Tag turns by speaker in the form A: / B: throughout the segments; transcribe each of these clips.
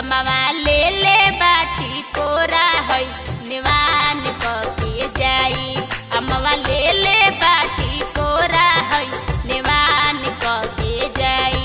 A: अम्मा ले ले बाटी कोरा है निवान के जाई अम्मा ले ले बाटी कोरा है निवान के जाई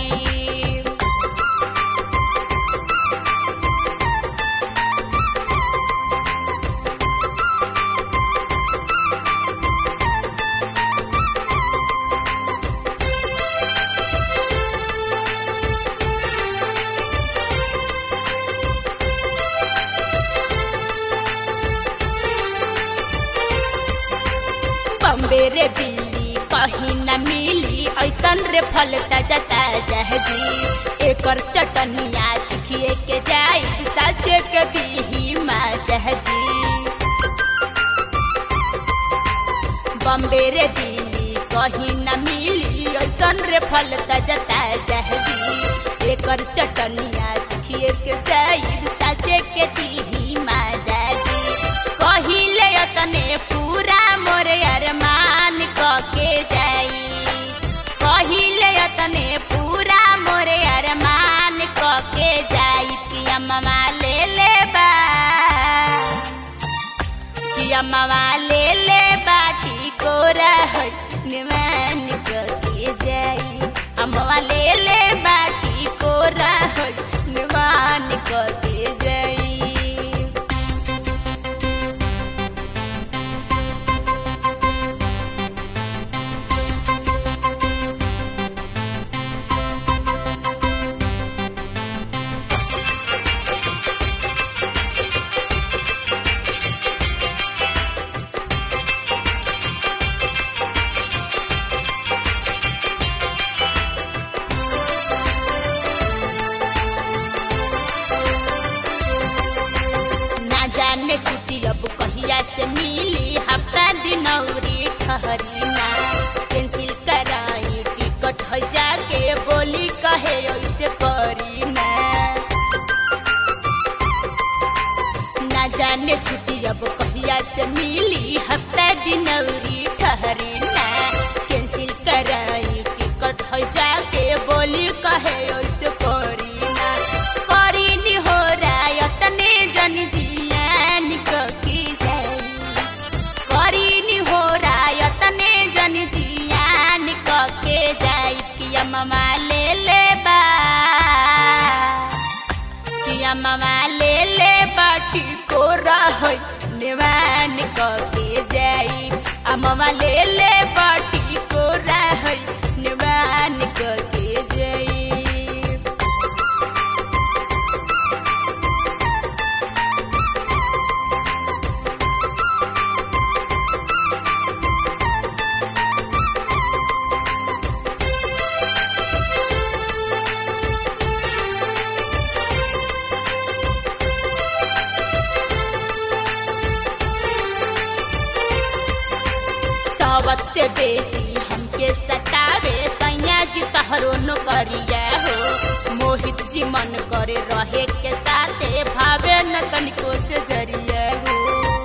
A: बम्बे रे बिल्ली कहीं न मिली ऐसन रे फल ताजा ताजा जी एकर चटनिया चिखिए के जाई साचे के दीही माजा जी बम्बे रे दिल्ली कहीं न मिली ऐसन रे फल ताजा ताजा जी एकर चटनिया चिखिए के जाई साचे के दीही माजा जी कहिले तने पूरा मोरे अरमान क के जाई कहिले तने पूरा मोरे अरमान क के जाई कि अम्मा ले ले बा कि अम्मा ले ले बाटी कोरा है निमान क के जाई अम्मा ले ले बाटी कोरा है निमान क के जाई ना जाने छुट्टी अब कहिया से मिली हफ्ता दिन औरी ठहरी ना कैंसिल कराई टिकट हो जाके बोली कहे ऐसे करी ना ना जाने छुट्टी अब कहिया से मिली हफ्ता दिन औरी ठहरी ना कैंसिल कराई टिकट हो जाके बोली कहे ऐसे करी ना करी नी हो रहा तने जन जियान की जाई करी नी हो रहा तने जन जियान के जाई कि अम्मा ले ले बा कि अम्मा ले ले बाटी को रहै निवान क के जाई अम्मा ले ले बाटी को रहै निवान क के जाई सावत से बेटी हमके सतावे सैया जी तहरो नौकरिया हो मोहित जी मन करे रहे के साथे भावे न तनिको से जरिया हो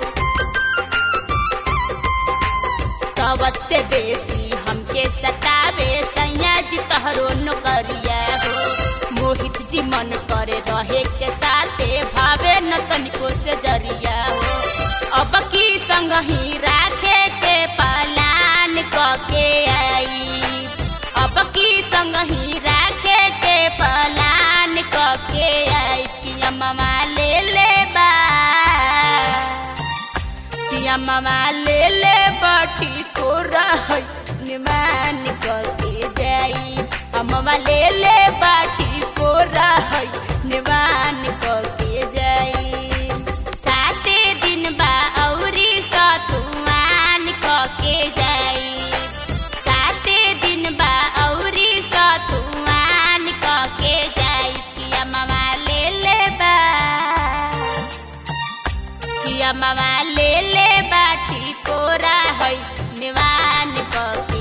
A: सावत से बेटी हमके सतावे सैया जी तहरो नौकरिया हो मोहित जी मन करे रहे के साथे भावे न तनिको से जरिया हो अब की संग ही राखे के पलान क के आई अब की संग ही राखे के पलान क के आई कि अम्मा ले ले बा कि अम्मा ले ले बाटी को रहै निमान क के जाई अम्मा ले ले बाटी को रहै निमान क के जाई साते दिन बा औरी सतुआन क के जाई साते दिन बा औरी सतुआन क के जाई कि अम्मा ले ले बा कि अम्मा ले ले बाटी कोरा है निवान क